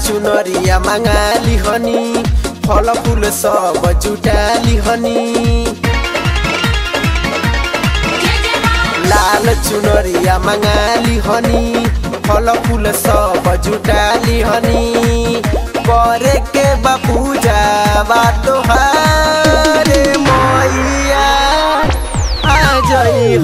चुनरिया मंगाली हनी फल फूल सब जुटाली हनी लाल चुनरिया मंगाली हनी फल फूल सब जुटाली हनी करे के बा पूजा बा तोहारे मैया आ जई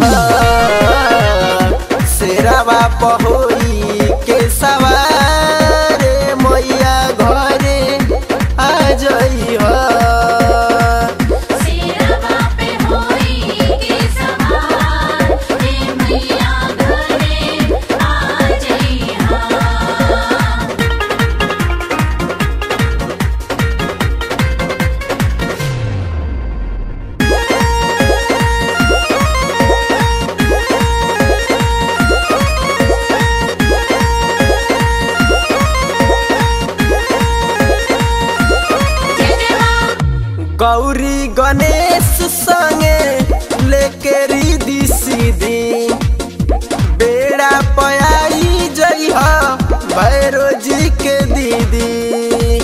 शेरावा पहोई के सवारे मैया घरे आ जई सिरवा पे होई के सवार रे मैया घरे आ जइहा गौरी गणेश संगे लेके रिदी सीधी बेड़ा पयाई जई भैरो जी के दीदी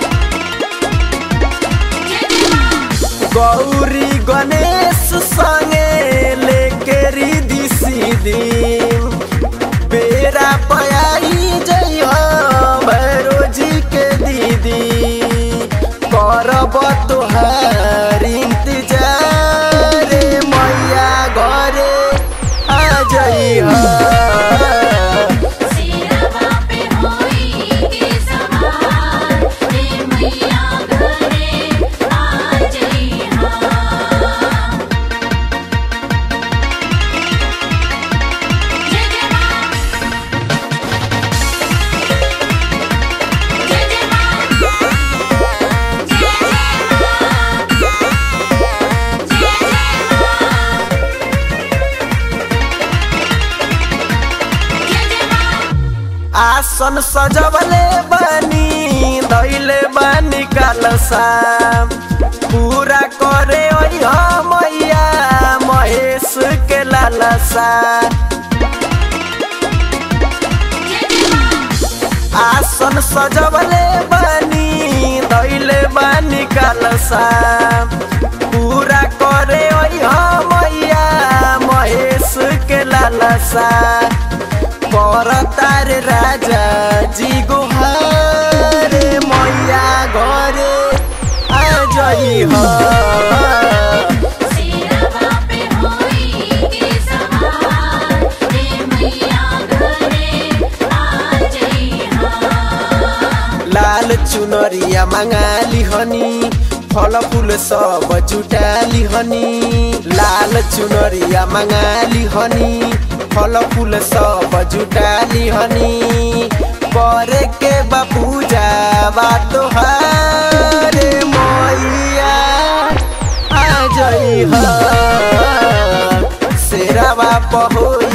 गौरी गणेश संगे लेके रिदी सीधी बेड़ा पयाई जई भैरो जी के दीदी करब तोहार इंतजार रे मैया घरे आ जई सिरवा पे होई के सवार रे मैया घरे आ जइहा जय जय मां जय जय मां जय जय मां जय जय मां जय जय मां आसन सजवले बानी धैले बानी कालसा पूरा करे ओइह मैया महेश के लालसा आसन सजवले बानी धैले बानी कालसा पूरा करे ओइह मैया महेश के लालसा पर तार राजा जी गुहारे मैया घरे आ जई सिरवा पे होई के सवार रे मैया घरे आ जइहा लाल चुनरिया मंगाली हनी फल फूल सब जुटाली हनी लाल चुनरिया मंगाली हनी फल फूल सब जुटाली हनी करे के बा पूजा बा तोहारे मैया आ जई शेरावा पहोई